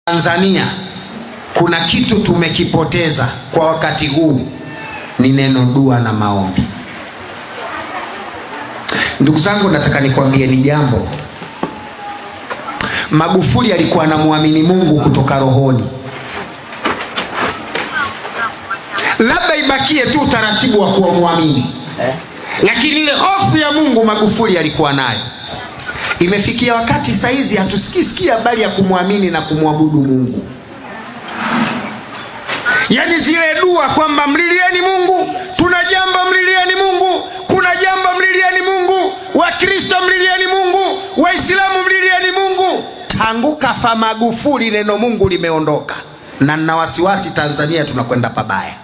Tanzania kuna kitu tumekipoteza kwa wakati huu, ni neno dua na maombi. Ndugu zangu, nataka nikwambie ni jambo. Magufuli alikuwa anamwamini Mungu kutoka rohoni, labda ibakie tu utaratibu wa kuwa mwamini eh? lakini ile hofu ya Mungu Magufuli alikuwa nayo. Imefikia wakati saizi hatusikii habari ya kumwamini na kumwabudu Mungu, yaani zile dua kwamba mlilieni Mungu, tuna jambo, mlilieni Mungu, kuna jambo, mlilieni Mungu, Wakristo mlilieni Mungu, Waislamu mlilieni Mungu. Tangu kafa Magufuli neno Mungu limeondoka, na nina wasiwasi Tanzania tunakwenda pabaya.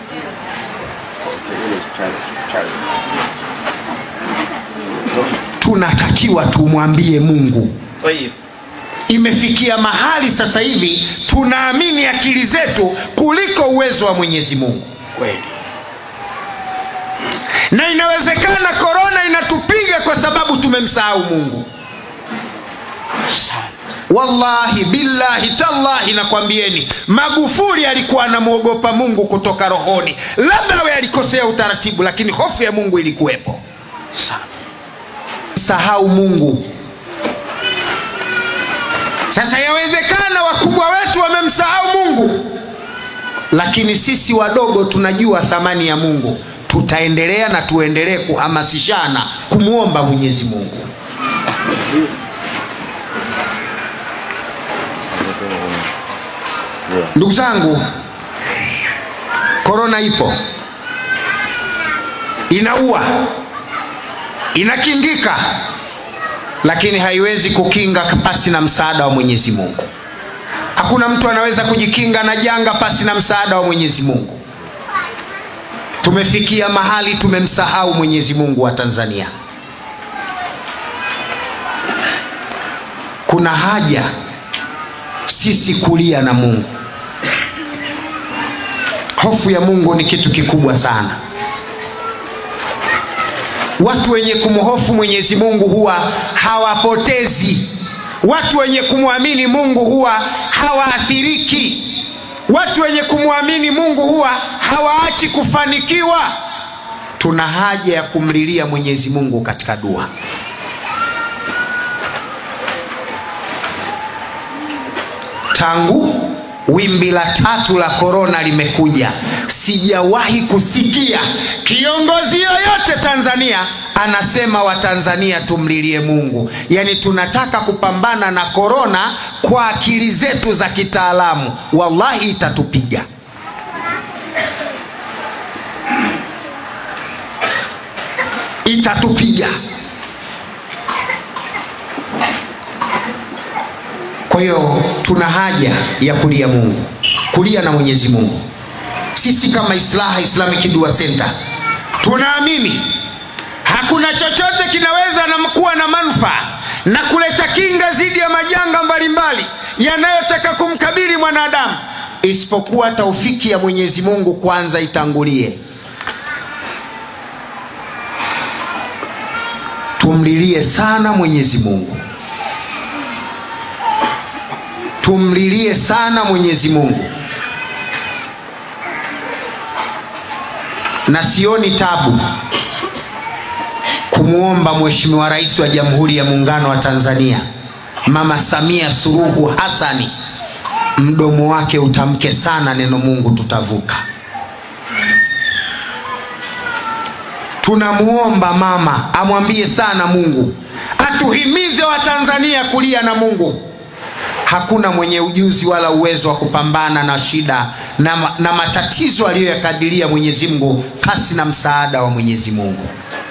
tunatakiwa tumwambie Mungu. طيب Imefikia mahali sasa hivi tunaamini akili zetu kuliko uwezo wa Mwenyezi Mungu, kweli na inawezekana korona inatupiga kwa sababu tumemsahau Mungu. sana Wallahi billahi tallahi, nakwambieni, Magufuli alikuwa anamwogopa Mungu kutoka rohoni. Labda awe alikosea utaratibu, lakini hofu ya Mungu ilikuwepo. sana Sahau Mungu. Sasa yawezekana wakubwa wetu wamemsahau Mungu, lakini sisi wadogo tunajua thamani ya Mungu. Tutaendelea na tuendelee kuhamasishana kumwomba Mwenyezi Mungu. Ndugu zangu, korona ipo, inaua, inakingika, lakini haiwezi kukinga pasi na msaada wa Mwenyezi Mungu. Hakuna mtu anaweza kujikinga na janga pasi na msaada wa Mwenyezi Mungu. Tumefikia mahali tumemsahau Mwenyezi Mungu wa Tanzania. Kuna haja sisi kulia na Mungu. Hofu ya Mungu ni kitu kikubwa sana. Watu wenye kumhofu Mwenyezi Mungu huwa hawapotezi. Watu wenye kumwamini Mungu huwa hawaathiriki. Watu wenye kumwamini Mungu huwa hawaachi kufanikiwa. Tuna haja ya kumlilia Mwenyezi Mungu katika dua. Tangu wimbi la tatu la korona limekuja, sijawahi kusikia kiongozi yoyote Tanzania anasema Watanzania tumlilie Mungu. Yaani tunataka kupambana na korona kwa akili zetu za kitaalamu, wallahi itatupiga. Itatupiga. Kwa hiyo tuna haja ya kulia Mungu, kulia na Mwenyezi Mungu. Sisi kama Islaha Islamic Dua Center tunaamini hakuna chochote kinaweza na kuwa na manufaa na kuleta kinga dhidi ya majanga mbalimbali yanayotaka kumkabili mwanadamu isipokuwa taufiki ya Mwenyezi Mungu kwanza itangulie. Tumlilie sana Mwenyezi Mungu. tumlilie sana Mwenyezi Mungu, na sioni tabu kumwomba Mheshimiwa Rais wa Jamhuri ya Muungano wa Tanzania Mama Samia Suluhu Hassani, mdomo wake utamke sana neno Mungu, tutavuka. Tunamuomba mama amwambie sana Mungu, atuhimize Watanzania kulia na Mungu. Hakuna mwenye ujuzi wala uwezo wa kupambana na shida na, na matatizo aliyoyakadiria Mwenyezi Mungu pasi na msaada wa Mwenyezi Mungu.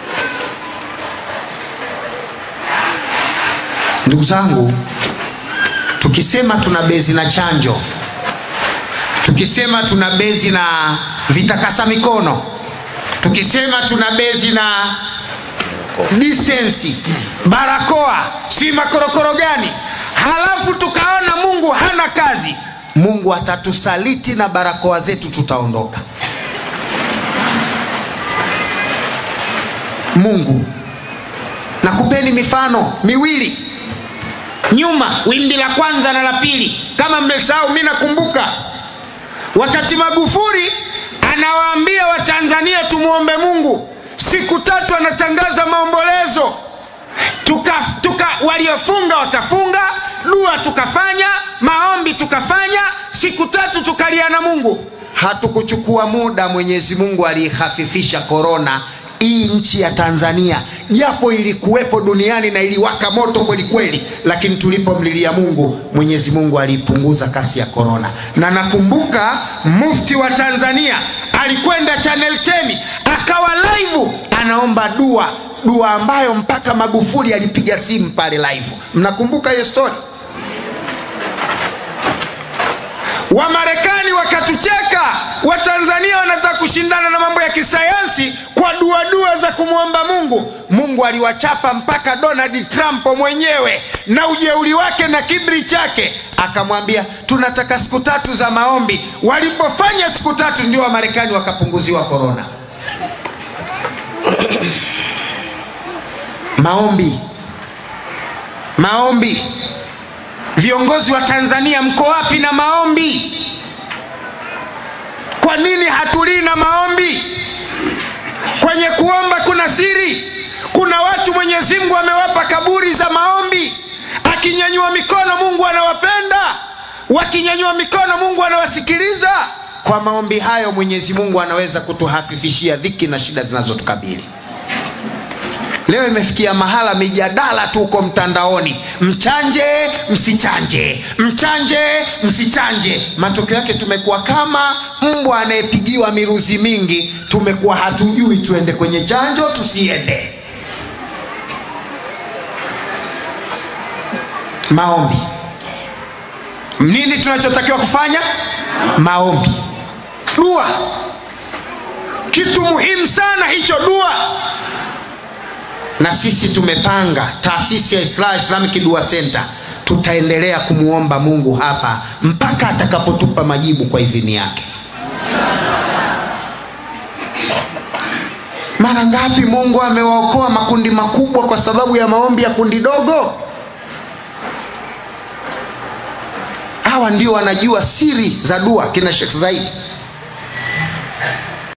Ndugu zangu, tukisema tuna bezi na chanjo, tukisema tuna bezi na vitakasa mikono, tukisema tuna bezi na disensi, barakoa, si makorokoro gani halafu tukaona Mungu hana kazi, Mungu atatusaliti na barakoa zetu tutaondoka. Mungu, nakupeni mifano miwili. nyuma wimbi la kwanza na la pili kama mmesahau mi nakumbuka wakati magufuli anawaambia watanzania tumwombe mungu siku tatu anatangaza maombolezo tuka, tuka waliofunga wakafunga dua tukafanya maombi tukafanya siku tatu tukalia na mungu hatukuchukua muda mwenyezi mungu aliihafifisha korona hii nchi ya tanzania japo ilikuwepo duniani na iliwaka moto kweli kweli lakini tulipomlilia mungu mwenyezi mungu aliipunguza kasi ya korona na nakumbuka mufti wa tanzania alikwenda channel 10 akawa live anaomba dua dua ambayo mpaka magufuli alipiga simu pale live mnakumbuka hiyo story wamarekani wakatucheka watanzania wanataka kushindana na mambo ya kisayansi kwa duadua za kumwomba mungu mungu aliwachapa mpaka donald trump mwenyewe na ujeuri wake na kibri chake akamwambia tunataka siku tatu za maombi walipofanya siku tatu ndio wamarekani wakapunguziwa korona maombi maombi viongozi wa tanzania mko wapi na maombi kwa nini hatulii na maombi kwenye kuomba kuna siri kuna watu mwenyezi mungu amewapa kaburi za maombi akinyanyua mikono mungu anawapenda wakinyanyua mikono mungu anawasikiliza kwa maombi hayo mwenyezi mungu anaweza kutuhafifishia dhiki na shida zinazotukabili leo imefikia mahala mijadala tu uko mtandaoni mchanje msichanje mchanje msichanje matokeo yake tumekuwa kama mbwa anayepigiwa miruzi mingi tumekuwa hatujui tuende kwenye chanjo tusiende maombi nini tunachotakiwa kufanya maombi dua kitu muhimu sana hicho dua na sisi tumepanga taasisi ya Islam Islamic Dua Center tutaendelea kumwomba Mungu hapa mpaka atakapotupa majibu kwa idhini yake. Mara ngapi Mungu amewaokoa makundi makubwa kwa sababu ya maombi ya kundi dogo? Hawa ndio wanajua siri za dua, kina Sheikh Zaidi